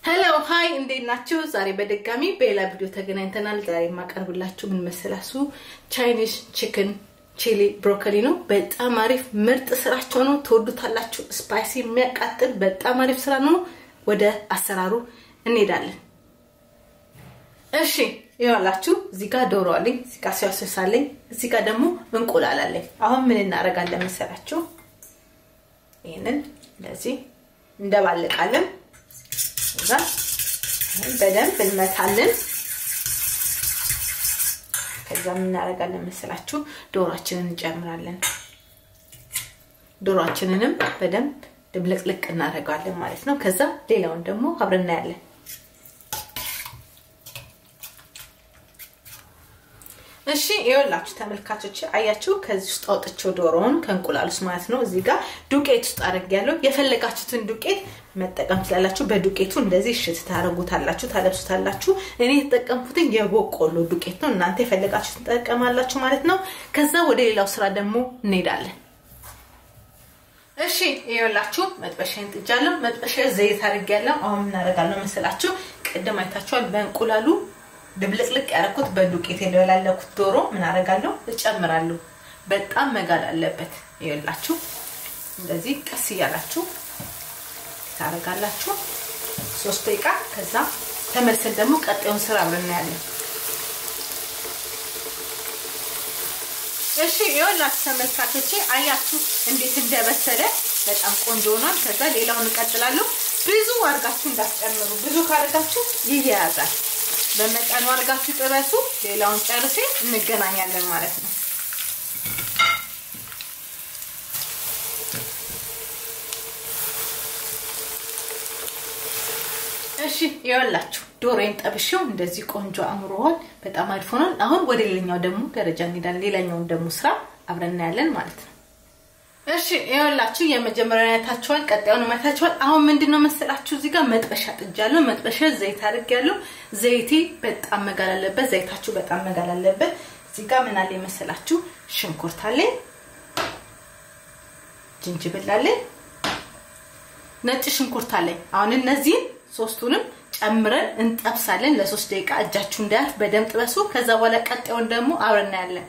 ሄሎ ሀይ እንዴት ናችሁ? ዛሬ በድጋሚ በሌላ ቪዲዮ ተገናኝተናል። ዛሬ የማቀርብላችሁ ምን መሰላችሁ? ቻይኒዝ ቺክን ቺሊ ብሮኮሊ ነው። በጣም አሪፍ ምርጥ ስራቸው ነው። ትወዱታላችሁ። ስፓይሲ የሚያቃጥል በጣም አሪፍ ስራ ነው። ወደ አሰራሩ እንሄዳለን። እሺ ይኸውላችሁ እዚህ ጋር ዶሮ አለኝ፣ እዚህ ጋር ሲያስስ አለኝ፣ እዚህ ጋር ደግሞ እንቁላል አለኝ። አሁን ምን እናደርጋለን መሰላችሁ? ይህንን እንደዚህ እንደባልቃለን እዛ በደንብ እንመታለን። ከዛ ምን እናደርጋለን መሰላችሁ? ዶሯችንን እንጨምራለን። ዶሯችንንም በደንብ ድብልቅልቅ እናደርጋለን ማለት ነው። ከዛ ሌላውን ደግሞ አብረን እናያለን። እሺ ይኸውላችሁ ተመልካቾች አያችሁ፣ ከዚህ ውስጥ አውጥቼው ዶሮውን ከእንቁላል ውስጥ ማለት ነው። እዚህ ጋር ዱቄት ውስጥ አድርጌያለሁ። የፈለጋችሁትን ዱቄት መጠቀም ትችላላችሁ። በዱቄቱ እንደዚህ እሽት ታደርጉታላችሁ፣ ታለብሱታላችሁ። እኔ የተጠቀምኩትን የበቆሎ ዱቄት ነው። እናንተ የፈለጋችሁትን ትጠቀማላችሁ ማለት ነው። ከዛ ወደ ሌላው ስራ ደግሞ እንሄዳለን። እሺ ይኸውላችሁ መጥበሻዬን ጥጃለሁ። መጥበሻ ዘይት አድርጌያለሁ። አሁን ምን አደርጋለሁ መሰላችሁ? ቅድም አይታችኋል በእንቁላሉ ድብልቅልቅ ያደረኩት በዱቄት የደላለኩት ዶሮ ምን አደርጋለሁ እጨምራለሁ። በጣም መጋል አለበት። ይኸውላችሁ እንደዚህ ቀስ እያላችሁ ታደርጋላችሁ ሶስት ደቂቃ። ከዛ ተመልሰን ደግሞ ቀጣዩን ስራ አብረን እናያለን። እሺ ይኸውላችሁ ተመልካቾቼ አያችሁ እንዴት እንደበሰለ በጣም ቆንጆ ሆኗል። ከዛ ሌላውን እቀጥላለሁ። ብዙ አድርጋችሁ እንዳትጨምሩ። ብዙ ካደርጋችሁ ይያያዛል። በመጠኑ አድርጋችሁ ጥበሱ። ሌላውን ጨርሴ እንገናኛለን ማለት ነው። እሺ ይኸውላችሁ ዶሮዬን ጠብሼው እንደዚህ ቆንጆ አምሮዋል። በጣም አሪፍ ሆኗል። አሁን ወደ ሌላኛው ደግሞ ደረጃ እንሄዳለን። ሌላኛውን ደግሞ ስራ አብረን እናያለን ማለት ነው። እሺ ይኸውላችሁ የመጀመሪያውን አይታችኋል፣ ቀጣዩን አይታችኋል። አሁን ምንድነው መሰላችሁ እዚህ ጋር መጥበሻ ጥጃለሁ። መጥበሻ ዘይት አድርጌያለሁ። ዘይቴ በጣም መጋል አለበት። ዘይታችሁ በጣም መጋል አለበት። እዚህ ጋር ምን አለ መሰላችሁ ሽንኩርት አለኝ፣ ጅንጅብል አለኝ፣ ነጭ ሽንኩርት አለኝ። አሁን እነዚህን ሶስቱንም ጨምረን እንጠብሳለን ለሶስት ደቂቃ። እጃችሁ እንዳያልፍ በደንብ ጥበሱ። ከዛ በኋላ ቀጣዩን ደግሞ አብረን እናያለን።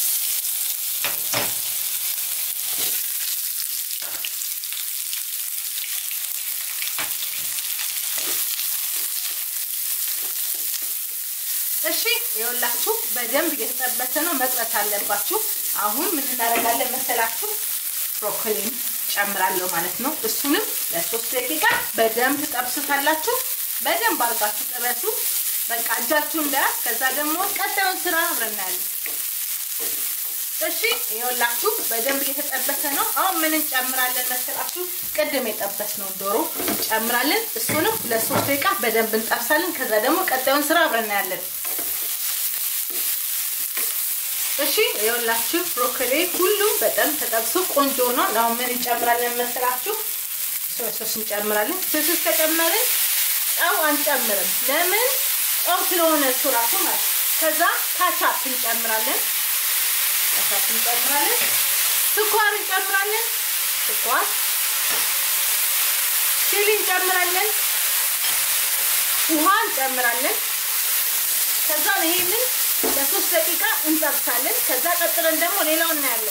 እሺ ይኸውላችሁ በደንብ እየተጠበሰ ነው፣ መጥበስ አለባችሁ። አሁን ምን እናደርጋለን መሰላችሁ? ብሮኮሊን ጨምራለሁ ማለት ነው። እሱንም ለሶስት ደቂቃ በደንብ ትጠብሱታላችሁ። በደንብ አድርጋችሁ ጥበሱ። በቃ እጃችሁ እንዳያዝ። ከዛ ደግሞ ቀጣዩን ስራ አብረን እናያለን። እሺ ይኸውላችሁ በደንብ እየተጠበሰ ነው። አሁን ምን እንጨምራለን መሰላችሁ? ቅድም የጠበስነው ዶሮ እንጨምራለን። እሱንም ለሶስት ደቂቃ በደንብ እንጠብሳለን። ከዛ ደግሞ ቀጣዩን ስራ አብረን እናያለን። እሺ ይኸውላችሁ ብሮኮሊ ሁሉም በጣም ተጠብሶ ቆንጆ ሆኗል። አሁን ምን እንጨምራለን መሰላችሁ? ሶስ ሶስ እንጨምራለን። ሶስ ከጨመርን ጨው አንጨምርም። ለምን? ጨው ስለሆነ እሱ ራሱ ማለት ከዛ ካቻፕ እንጨምራለን። ካቻፕ እንጨምራለን። ስኳር እንጨምራለን። ስኳር ቺሊ እንጨምራለን። ውሃ እንጨምራለን። ከዛ ይሄንን ለሶስት ደቂቃ እንጠብሳለን። ከዛ ቀጥለን ደግሞ ሌላው እናያለን።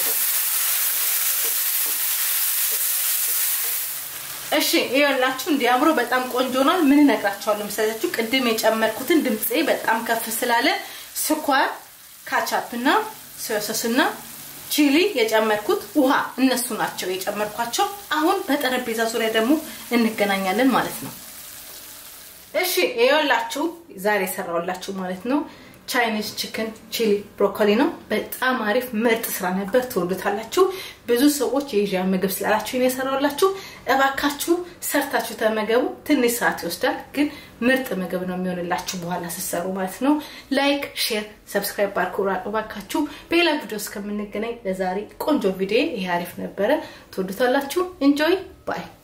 እሺ ይኸውላችሁ እንዲያምሮ በጣም ቆንጆ ነው። ምን እነግራችኋለሁ መሰላችሁ? ቅድም የጨመርኩትን ድምፄ በጣም ከፍ ስላለ ስኳር፣ ካቻፕ እና ሶስ እና ቺሊ የጨመርኩት ውሃ እነሱ ናቸው የጨመርኳቸው። አሁን በጠረጴዛ ዙሪያ ደግሞ እንገናኛለን ማለት ነው። እሺ ይኸውላችሁ ዛሬ የሰራሁላችሁ ማለት ነው ቻይኒዝ ቺክን ቺሊ ብሮኮሊ ነው። በጣም አሪፍ ምርጥ ስራ ነበር። ትወዱታላችሁ። ብዙ ሰዎች የኤዥያ ምግብ ስላላችሁ ነው የሰራሁላችሁ። እባካችሁ ሰርታችሁ ተመገቡ። ትንሽ ሰዓት ይወስዳል፣ ግን ምርጥ ምግብ ነው የሚሆንላችሁ በኋላ ስትሰሩ ማለት ነው። ላይክ፣ ሼር፣ ሰብስክራይብ ባርኩ እባካችሁ። በሌላ ቪዲዮ እስከምንገናኝ ለዛሬ ቆንጆ ቪዲዮ ይሄ አሪፍ ነበረ። ትወዱታላችሁ። ኢንጆይ ባይ